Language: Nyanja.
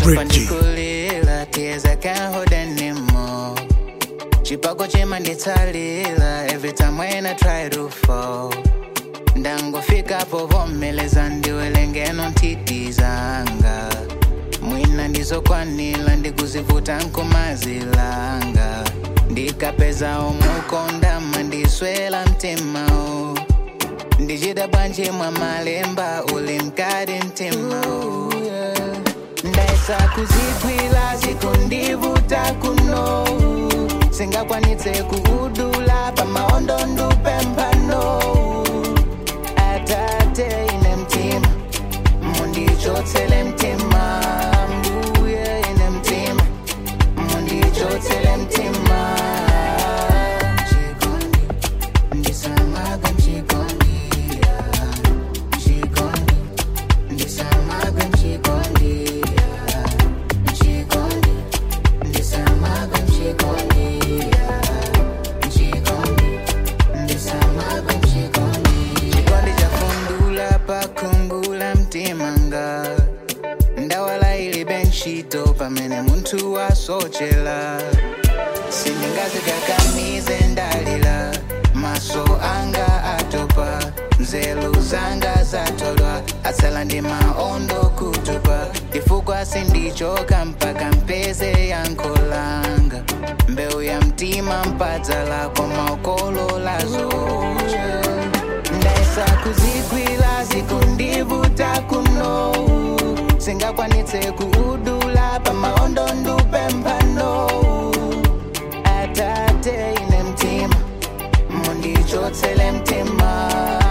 pandikulila tears I can't hold anymore chipako chimanditsalila every time when I try to fall ndangofikapo vomeleza ndiwelengeno ntiti zanga mwina ndizokwanila ndikuzivuta nkomazilanga ndikapeza omukondama ndiswela mtimao ndichita bwanji mwa malemba uli mkati mtimao ndaisa kuzigwila zikundivuta kuno singakwanitse kuudula pamaondo ndupemphano atate ine mtima mundichotsele mtima mbuye ine mtima mundichotsele mtima Chikondi, ndisamagwe mchikondi, ah, mchikondi, ndisamagwe mchikondi, ah, mchikondi, ndisamagwe mchikondi, ah, mchikondi, ndisamagwe mchikondi. Chikondi chafundula pakungula mtimanga ndawala ili benchito pamene munthu wasochela sindingazikakamize ndalila maso anga atopa nzeru zanga zatolwa atsala ndi maondo kutupa chifukwa sindichoka mpaka mpeze yankolanga mbewu ya mtima mpadzala kwa maokolo lazocha ndaisa kuzigwila zikundivuta kuno singakwanitse kuudula pamaondo ndupemphano atate ine mtima mundichotsele mtima